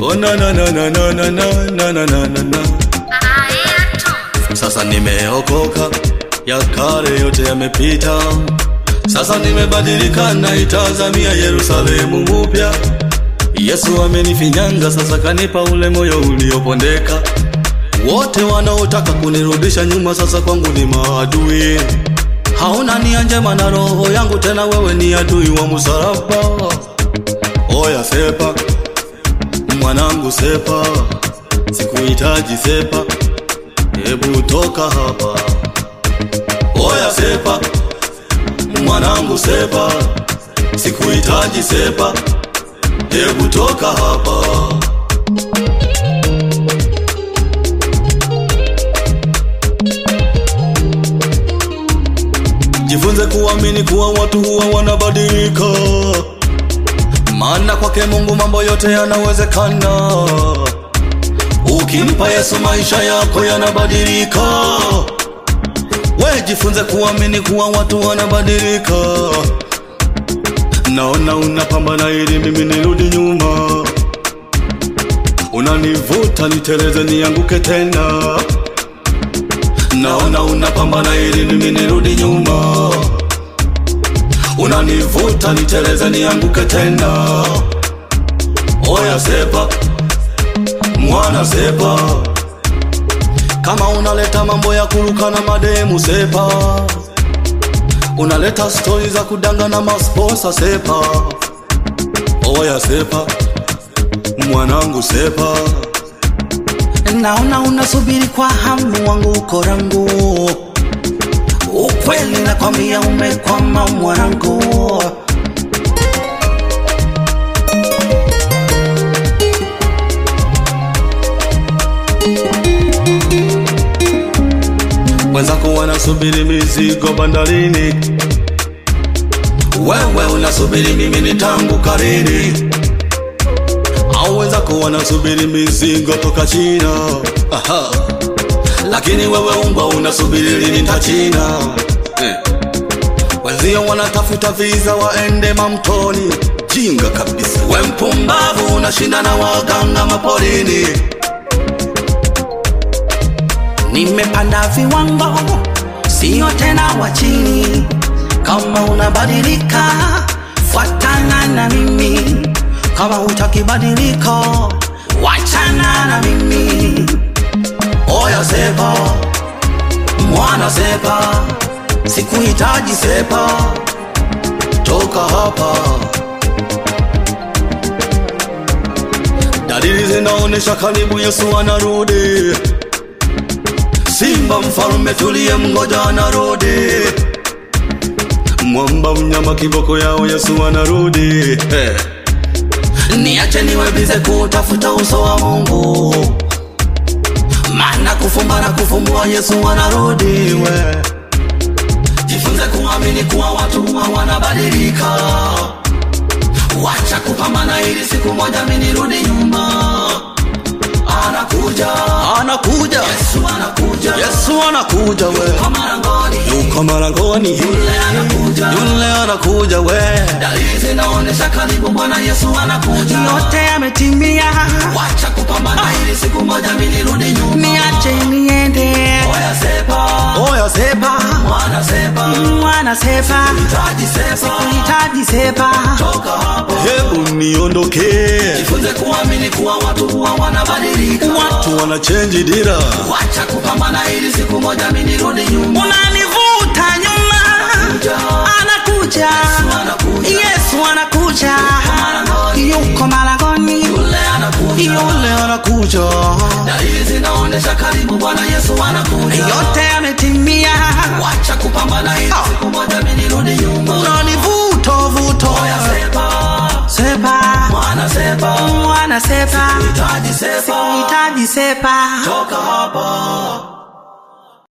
Oh na na na na na na na na na na na na. Sasa nimeokoka, ya kale yote yamepita. Sasa nimebadilika, naitazamia Yerusalemu mupya. Yesu amenifinyanga, sasa kanipa ule moyo uliopondeka. Wote wanaotaka kunirudisha nyuma, sasa kwangu ni maadui. Hauna nia njema na roho yangu, tena wewe ni adui wa msalaba. Oya sepa, mwanangu sepa, sikuhitaji sepa, hebu toka hapa. Oya sepa, mwanangu sepa, sikuhitaji sepa, hebu toka hapa. Jifunze kuamini kuwa watu huwa wanabadilika, maana kwake Mungu mambo yote yanawezekana. Ukimpa Yesu maisha yako yanabadilika. We jifunze kuamini kuwa watu wanabadilika. Naona unapambana ili mimi nirudi nyuma, unanivuta niteleze nianguke tena. Naona unapambana ili mimi nirudi nyuma, unanivuta niteleze nianguke tena. Oya sepa, mwana sepa, kama unaleta mambo ya kuruka na mademu sepa, unaleta stori za kudanga na masposa sepa. Oya sepa, mwanangu sepa. Naona unasubiri kwa hamu wangu uko rangu, ukweli nakwambia umekwama mwanangu. Wenzako wanasubiri mizigo bandarini, wewe unasubiri mimi nitanguka lini? Au wenzako wanasubiri mizigo toka China, aha. Lakini wewe umbwa unasubiri lini tachina eh. Wenzio wanatafuta visa waende mamtoni, jinga kabisa. We mpumbavu unashinda na waganga maporini. Nimepanda viwango, sio tena wa chini. Kama unabadilika, fuatana na mimi. Kama hutakibadilika, wachana na mimi. Oya sepa, mwana sepa, sikuhitaji sepa, toka hapa. Dalili zinaonesha karibu Yesu anarudi. Simba mfalme tuliye mgoja anarudi. Mwamba mnyama kiboko yao Yesu anarudi. Hey. Niache niwe bize kutafuta uso wa Mungu, maana kufumba na kufumbua Yesu anarudi. We jifunze kuamini kuwa watu huwa wanabadilika. Wacha kupambana ili siku moja mimi nirudi nyuma. Anakuja, anakuja, Yesu anakuja, Yesu anakuja, we Kwa marangoni, yuko marangoni, yule anakuja. yule anakuja, we Dalili zinaonesha karibu Bwana Yesu anakuja. Yote yametimia, wacha kupambana ili siku moja mimi nirudi nyuma. niache niende. Oya sepa, oya sepa, mwana sepa, Mwana sepa, taji sepa, hitaji sepa. toka hapo, hebu niondoke. Jifunze kuamini kuwa watu huwa wanabadilika, watu wana change dira. Wacha kupambana ili siku moja mimi nirudi nyuma. Unanivuta nyuma, anakuja. anakuja. Yesu anakuja, Malangoni. yuko malangoni, Yule anakuja, yule anakuja. dalili zinaonesha karibu Bwana Yesu anakuja. Yote yametimia, Wacha kupambana ili siku moja mimi nirudi nyuma. unanivuta vuta. Oya sepa, Sepa, mwana sepa, mwana sepa, taji sepa, hitaji sepa. toka hapa.